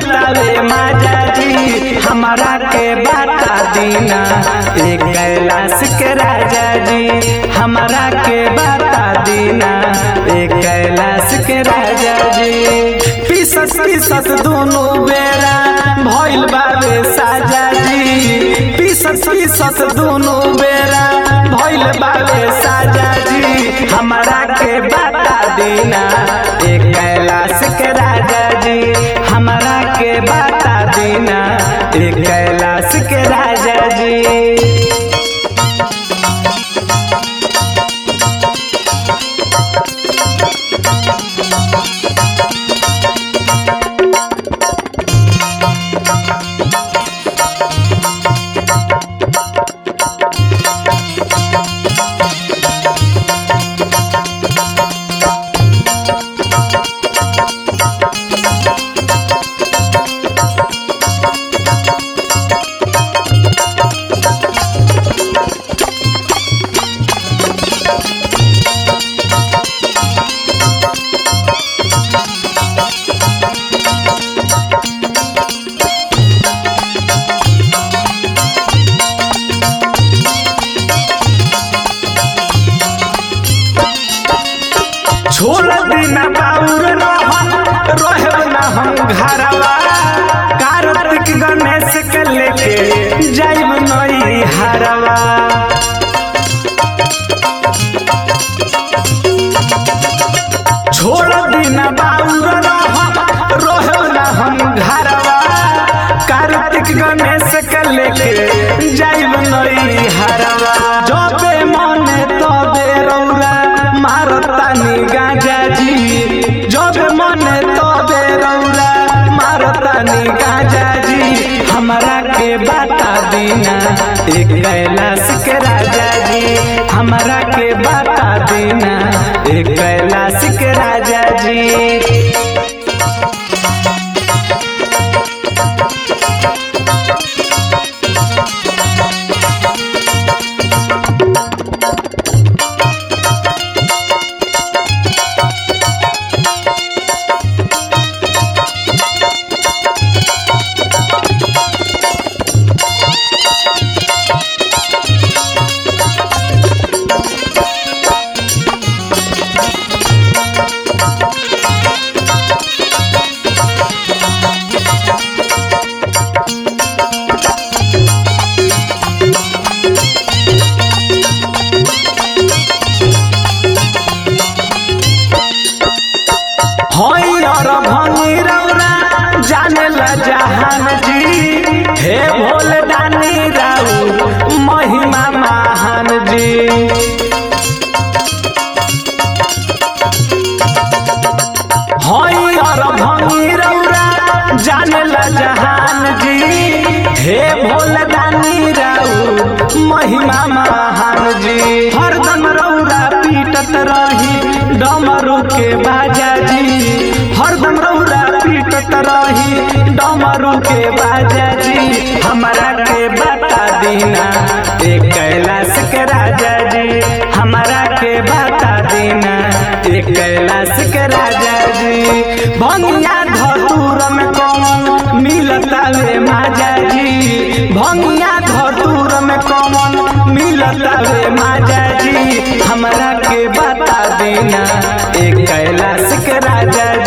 मिलतावे माजा जी हमारा के बता दीना एक कैलाश के राजा जी हमारा के बता दीना एक कैलाश के राजा जी पीसत पीसत दोनों बेरा भइल बाबे साजा जी पीसत पीसत दोनों बेरा भइल बाबे साजा जी हमारा के बता दीना एक कैलाश के राजा जी हमारा के बता दीना एक कैलाश के राजा जी छोड़ दीना बाउर रहब ना हम घरवा कार्तिक गणेश के लेके जाइब नई हरवा छोड़ दीना बाउर रहब ना हम घरवा कार्तिक गणेश के लेके जाइब नई हरवा जबे मने तबे रौरा मारतानी गाजा जी जबे मने तबे रौरा मारतानी गाजा जी हमरा के बता दीना एक कैलाश के राजा जी हमरा के बता दीना एक कैलाश के राजा जी हई और भंगी रौरा जाने ला जहान जी हे भोले दानी राउ महिमा महान जी हई और भंगी रौरा जाने ला जहान जी हे भोले दानी राउ महिमा महान जी हरदम रौरा पीटत रही डमरू के बाजा जी हरदम रौरा पीटत रही डमरू के बाजा जी हमारा के बता दीना एक कैलाश के राजा जी हमारा के बता दीना एक कैलाश के राजा जी भंगिया धतूर में कौन मिलता वे माजा जी भंगिया धतूर में कौन मिलता वे माजा जी हमरा के बता देना एक कैलाश के राजा